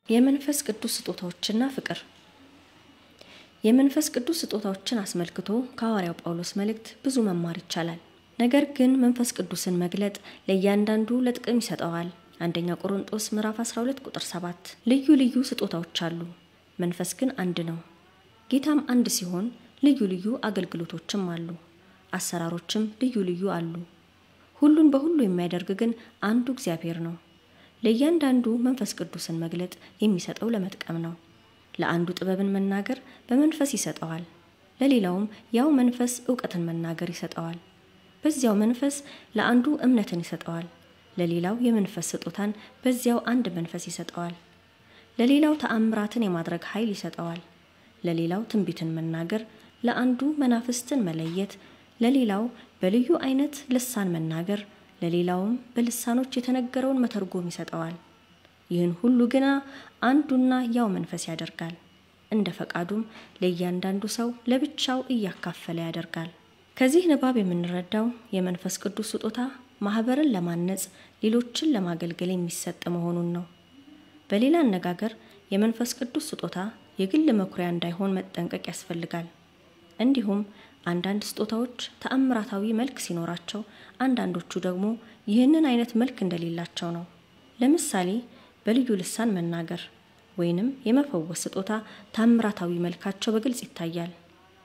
የመንፈስ ቅዱስ ስጦታዎችና ፍቅር የመንፈስ ቅዱስ ስጦታዎችን አስመልክቶ ከሐዋርያው ጳውሎስ መልእክት ብዙ መማር ይቻላል። ነገር ግን መንፈስ ቅዱስን መግለጥ ለእያንዳንዱ ለጥቅም ይሰጠዋል። አንደኛ ቆሮንጦስ ምዕራፍ 12 ቁጥር 7 ልዩ ልዩ ስጦታዎች አሉ፣ መንፈስ ግን አንድ ነው። ጌታም አንድ ሲሆን ልዩ ልዩ አገልግሎቶችም አሉ፣ አሰራሮችም ልዩ ልዩ አሉ። ሁሉን በሁሉ የሚያደርግ ግን አንዱ እግዚአብሔር ነው። ለእያንዳንዱ መንፈስ ቅዱስን መግለጥ የሚሰጠው ለመጥቀም ነው። ለአንዱ ጥበብን መናገር በመንፈስ ይሰጠዋል፣ ለሌላውም ያው መንፈስ እውቀትን መናገር ይሰጠዋል። በዚያው መንፈስ ለአንዱ እምነትን ይሰጠዋል፣ ለሌላው የመንፈስ ስጦታን በዚያው አንድ መንፈስ ይሰጠዋል። ለሌላው ተአምራትን የማድረግ ኃይል ይሰጠዋል፣ ለሌላው ትንቢትን መናገር፣ ለአንዱ መናፍስትን መለየት፣ ለሌላው በልዩ አይነት ልሳን መናገር ለሌላውም በልሳኖች የተነገረውን መተርጎም ይሰጠዋል። ይህን ሁሉ ግና አንዱና ያው መንፈስ ያደርጋል። እንደ ፈቃዱም ለእያንዳንዱ ሰው ለብቻው እያካፈለ ያደርጋል። ከዚህ ንባብ የምንረዳው የመንፈስ ቅዱስ ስጦታ ማህበርን ለማነጽ፣ ሌሎችን ለማገልገል የሚሰጥ መሆኑን ነው። በሌላ አነጋገር የመንፈስ ቅዱስ ስጦታ የግል መኩሪያ እንዳይሆን መጠንቀቅ ያስፈልጋል። እንዲሁም አንዳንድ ስጦታዎች ተአምራታዊ መልክ ሲኖራቸው አንዳንዶቹ ደግሞ ይህንን አይነት መልክ እንደሌላቸው ነው። ለምሳሌ በልዩ ልሳን መናገር ወይንም የመፈወስ ስጦታ ተአምራታዊ መልካቸው በግልጽ ይታያል።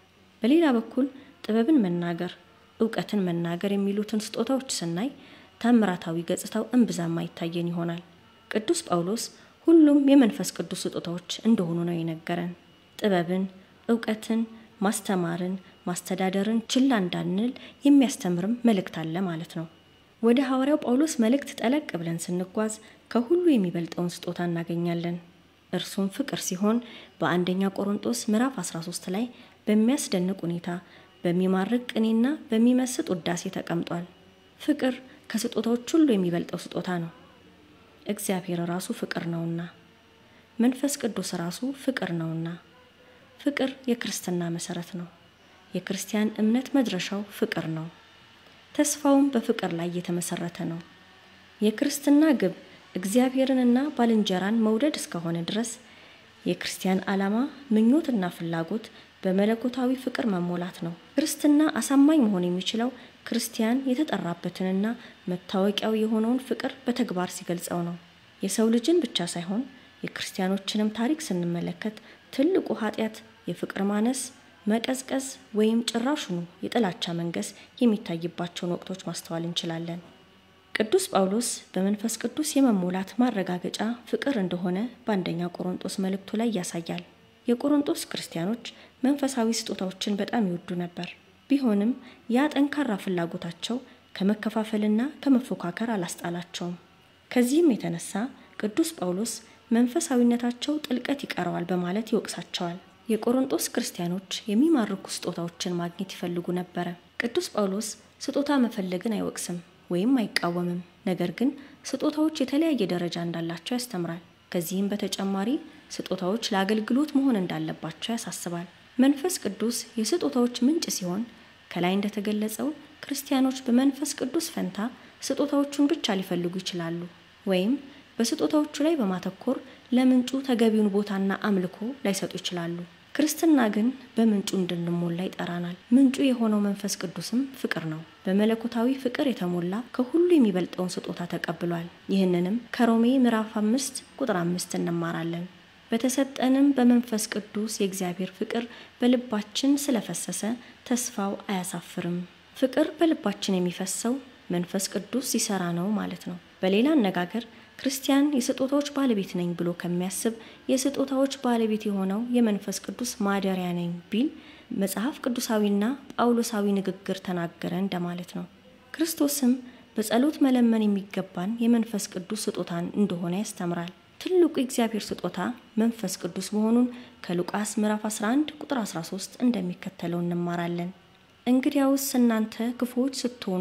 በሌላ በኩል ጥበብን መናገር፣ እውቀትን መናገር የሚሉትን ስጦታዎች ስናይ ተአምራታዊ ገጽታው እምብዛም አይታየን ይሆናል። ቅዱስ ጳውሎስ ሁሉም የመንፈስ ቅዱስ ስጦታዎች እንደሆኑ ነው የነገረን። ጥበብን፣ እውቀትን፣ ማስተማርን ማስተዳደርን ችላ እንዳንል የሚያስተምርም መልእክት አለ ማለት ነው። ወደ ሐዋርያው ጳውሎስ መልእክት ጠለቅ ብለን ስንጓዝ ከሁሉ የሚበልጠውን ስጦታ እናገኛለን። እርሱም ፍቅር ሲሆን በአንደኛ ቆሮንጦስ ምዕራፍ 13 ላይ በሚያስደንቅ ሁኔታ በሚማርክ ቅኔና በሚመስጥ ውዳሴ ተቀምጧል። ፍቅር ከስጦታዎች ሁሉ የሚበልጠው ስጦታ ነው። እግዚአብሔር ራሱ ፍቅር ነውና፣ መንፈስ ቅዱስ ራሱ ፍቅር ነውና፣ ፍቅር የክርስትና መሰረት ነው። የክርስቲያን እምነት መድረሻው ፍቅር ነው። ተስፋውም በፍቅር ላይ የተመሰረተ ነው። የክርስትና ግብ እግዚአብሔርንና ባልንጀራን መውደድ እስከሆነ ድረስ የክርስቲያን ዓላማ ምኞትና ፍላጎት በመለኮታዊ ፍቅር መሞላት ነው። ክርስትና አሳማኝ መሆን የሚችለው ክርስቲያን የተጠራበትንና መታወቂያው የሆነውን ፍቅር በተግባር ሲገልጸው ነው። የሰው ልጅን ብቻ ሳይሆን የክርስቲያኖችንም ታሪክ ስንመለከት ትልቁ ኃጢአት የፍቅር ማነስ መቀዝቀዝ ወይም ጭራሹኑ የጥላቻ መንገስ የሚታይባቸውን ወቅቶች ማስተዋል እንችላለን። ቅዱስ ጳውሎስ በመንፈስ ቅዱስ የመሞላት ማረጋገጫ ፍቅር እንደሆነ በአንደኛ ቆሮንጦስ መልእክቱ ላይ ያሳያል። የቆሮንጦስ ክርስቲያኖች መንፈሳዊ ስጦታዎችን በጣም ይወዱ ነበር። ቢሆንም ያ ጠንካራ ፍላጎታቸው ከመከፋፈልና ከመፎካከር አላስጣላቸውም። ከዚህም የተነሳ ቅዱስ ጳውሎስ መንፈሳዊነታቸው ጥልቀት ይቀረዋል በማለት ይወቅሳቸዋል። የቆሮንጦስ ክርስቲያኖች የሚማርኩ ስጦታዎችን ማግኘት ይፈልጉ ነበረ። ቅዱስ ጳውሎስ ስጦታ መፈለግን አይወቅስም ወይም አይቃወምም። ነገር ግን ስጦታዎች የተለያየ ደረጃ እንዳላቸው ያስተምራል። ከዚህም በተጨማሪ ስጦታዎች ለአገልግሎት መሆን እንዳለባቸው ያሳስባል። መንፈስ ቅዱስ የስጦታዎች ምንጭ ሲሆን ከላይ እንደተገለጸው ክርስቲያኖች በመንፈስ ቅዱስ ፈንታ ስጦታዎቹን ብቻ ሊፈልጉ ይችላሉ ወይም በስጦታዎቹ ላይ በማተኮር ለምንጩ ተገቢውን ቦታና አምልኮ ላይሰጡ ይችላሉ። ክርስትና ግን በምንጩ እንድንሞላ ይጠራናል። ምንጩ የሆነው መንፈስ ቅዱስም ፍቅር ነው። በመለኮታዊ ፍቅር የተሞላ ከሁሉ የሚበልጠውን ስጦታ ተቀብሏል። ይህንንም ከሮሜ ምዕራፍ አምስት ቁጥር አምስት እንማራለን። በተሰጠንም በመንፈስ ቅዱስ የእግዚአብሔር ፍቅር በልባችን ስለፈሰሰ ተስፋው አያሳፍርም። ፍቅር በልባችን የሚፈሰው መንፈስ ቅዱስ ሲሰራ ነው ማለት ነው። በሌላ አነጋገር ክርስቲያን የስጦታዎች ባለቤት ነኝ ብሎ ከሚያስብ የስጦታዎች ባለቤት የሆነው የመንፈስ ቅዱስ ማደሪያ ነኝ ቢል መጽሐፍ ቅዱሳዊና ጳውሎሳዊ ንግግር ተናገረ እንደማለት ነው። ክርስቶስም በጸሎት መለመን የሚገባን የመንፈስ ቅዱስ ስጦታን እንደሆነ ያስተምራል። ትልቁ የእግዚአብሔር ስጦታ መንፈስ ቅዱስ መሆኑን ከሉቃስ ምዕራፍ 11 ቁጥር 13 እንደሚከተለው እንማራለን። እንግዲያውስ እናንተ ክፉዎች ስትሆኑ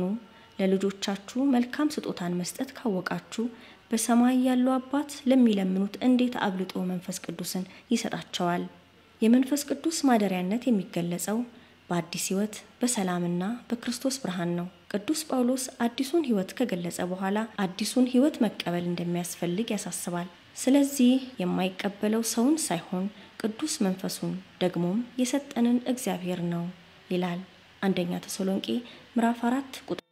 ለልጆቻችሁ መልካም ስጦታን መስጠት ካወቃችሁ በሰማይ ያለው አባት ለሚለምኑት እንዴት አብልጦ መንፈስ ቅዱስን ይሰጣቸዋል። የመንፈስ ቅዱስ ማደሪያነት የሚገለጸው በአዲስ ሕይወት በሰላምና በክርስቶስ ብርሃን ነው። ቅዱስ ጳውሎስ አዲሱን ሕይወት ከገለጸ በኋላ አዲሱን ሕይወት መቀበል እንደሚያስፈልግ ያሳስባል። ስለዚህ የማይቀበለው ሰውን ሳይሆን ቅዱስ መንፈሱን ደግሞም የሰጠንን እግዚአብሔር ነው ይላል አንደኛ ተሰሎንቄ ምዕራፍ 4 ቁጥር